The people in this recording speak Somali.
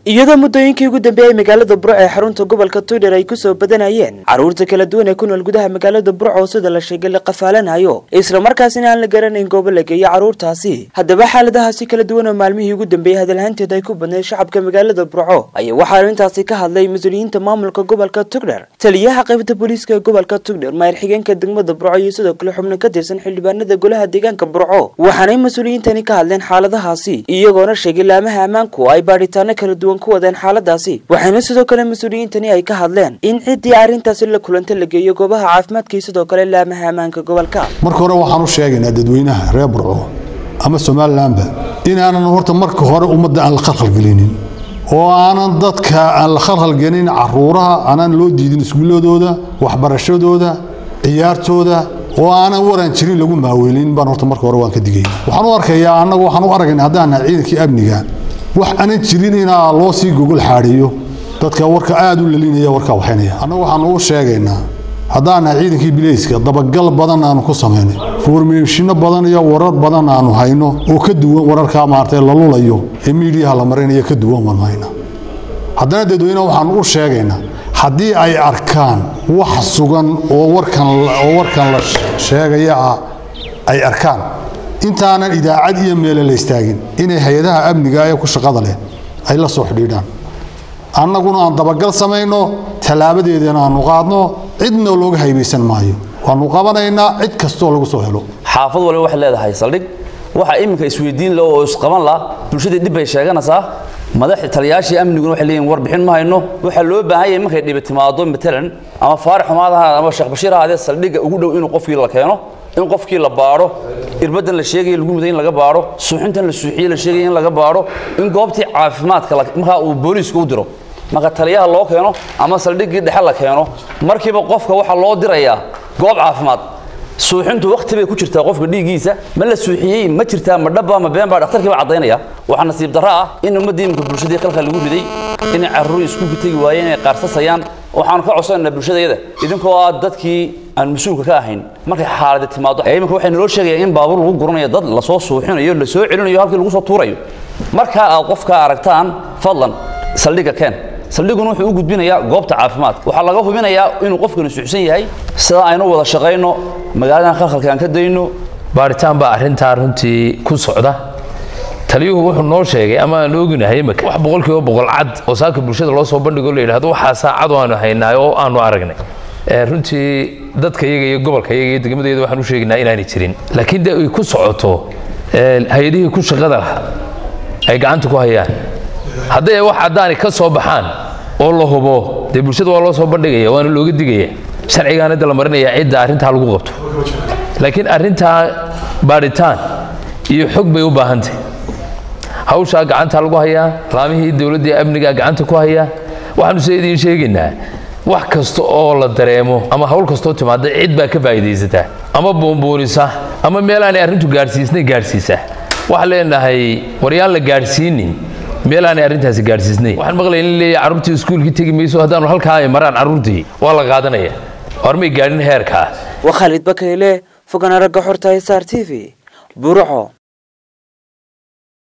iyadoo muddooyinkii ugu dambeeyey magaalada burco ee xarunta gobolka tuudhar ay kusoo badanayeen carruurta kala duwan ee ku nool gudaha magaalada burco oo sida la sheegay la qafaalanayo islamarkaasina aan la garanayn goobo la geeyo carruurtaasi haddaba xaaladahaasi kala duwan oo maalmihii ugu dambeeyey hadalhaanteed ay ku badnayd shacabka magaalada burco ayaa waxaa arrintaasi ka hadlay mas-uuliyiinta maamulka gobolka tugdher taliyaha qaybta booliiska ee gobolka tugdher maayir xigeenka degmada burco iyo sidoo kale xubno ka tirsan xildhibaanada golaha deegaanka burco waxaanay mas-uuliyiintani ka hadleen xaaladahaasi iyagoona sheegay laamaha ammaanku ay baadhitaano kala duwan ku wadeen xaaladaasi waxaana sidoo kale mas-uuliyiintani ay ka hadleen in ciddii arrintaasi la kulanta la geeyo goobaha caafimaadka iyo sidoo kale laamaha ammaanka gobolka marka hore waxaan u sheegaynaa dadweynaha reer burco ama somalilanba inaanan horta marka hore ummadda aan la khalkhalgelinin oo aanan dadka aan la khalkhalgelin caruuraha aanan loo diidin iskuuladooda waxbarashadooda ciyaartooda oo aanan waran jirin lagu maaweelin baan horta marka hore waan ka digay waxaan u arkayaa annagu waxaan u aragayna haddaan nahay ciidankii amniga wax aanan jirin inaa loo sii gogol xaadhiyo dadka warka aada u lalinaya warkaa waxaynaya annagu waxaan ugu sheegaynaa haddaan nahay ciidankii bilayska dabagal badan aanu ku samaynay foormeeshino badan iyo warar badan aanu hayno oo ka duwan wararkaa maartay la lulayo ee miidiyaha la marinayo ka duwan waan hayna haddana dadweyneha waxaan u sheegaynaa haddii ay arkaan wax sugan oo warkan oo warkan la sheegaya ah ay arkaan intaanan idaacad iyo meele la istaagin inay hay-adaha amniga ee ku shaqada leh ay la soo xidhiidhaan annaguna aan dabagal samayno tallaabadeedana aanu qaadno cidna looga haybaysan maayo waanu qabanaynaa cid kastoo lagu soo helo xaafad waliba waxay leedahay saldhig waxa iminka isweydiin la oo isqaban la bulshadii dhib bay sheeganaysaa madaxda taliyaashii amniguna waxay leeyihin warbixin ma hayno waxaa loo baahan yahay markay dhibi timaado matalan ama faarax xumaadaha ama sheekh bashiir ahaadee saldhigga ugu dhow inuu qofkii la keeno in qofkii la baadho irbadan la sheegaya lagu muday in laga baadho suuxintan la suuxiye la sheegaya in laga baadho in goobtii caafimaadka markaa uu booliisku u diro marka taliyaha loo keeno ama saldhiggii dhexe la keeno markiiba qofka waxaa loo dirayaa goob caafimaad suuxintu wakti bay ku jirtaa qofka dhiiggiisa ma la suuxiyey ma jirtaa ma dhaba ma been baa dhakhtarkii baa caddaynaya waxaa nasiib darro ah in ummaddii iminka bulshadii khalka lagu riday inay carruur iskuulka tegi waayeen inay qaarsasayaan waxaanu ka codsanaynaa bulshadayada idinkoo ah dadkii aan mas-uulka ka ahayn markay xaaladi timaado iminka waxay naloo sheegaya in baabuur lagu guranayo dad lasoo suuxinayo lasoo celinayo halkii lagu soo tuurayo markaa aad qofka aragtaan fadlan saldhigga keen saldhiguna wuxuu u gudbinayaa goobta caafimaadka waxaa laga hubinayaa inuu qofkani suuxsan yahay sida aynu wada shaqayno magaaladan khalkhalka aan ka dayno baaritaan baa arrintaa runtii ku socda taliyuhu wuxuu noo sheegay ama aan ognahay imika wax boqolkiiba boqol cad oo saaka bulshada loo soo bandhigo la yidhahdo waxaasaa cad oo aanu haynaay oo aanu aragnay runtii dadka iyaga iyo gobolka iyaga iyo degmadayada waxaan u sheegaynaa inaanay jirin laakiin de ay ku socoto hay-adihii ku shaqada lahaa ay gacanta ku hayaan hadday wax caddaani ka soo baxaan oo la hubo dee bulshada waa loo soo bandhigaya waana looga digaya sharcigaana da la marinaya cidda arrintaa lagu qabto laakiin arrintaa baadhitaan iyo xog bay u baahantahy hawshaa gacantaa lagu hayaa laamihii dowladda amniga gacanta ku hayaa waxaanu se idiin sheegaynaa wax kasta oo la dareemo ama hawl kastoo timaada cid baa ka faa'iidaysataa ama buunbuunisa ama meel aanay arrintu gaadhsiisnay gaadhsiisa waxaan leenahay waryaan la gaadhsiinin meel aanay arrintaasi gaadhsiisnay waxaan maqlay in leeyahay carruurtii iskuulkii tegi mayso haddaanu halkaa ay maraan carruurtii waa la qaadanaya hormay gaadhin heerkaa waa khaalid bakayle fogaan aragga xorta sr t v burco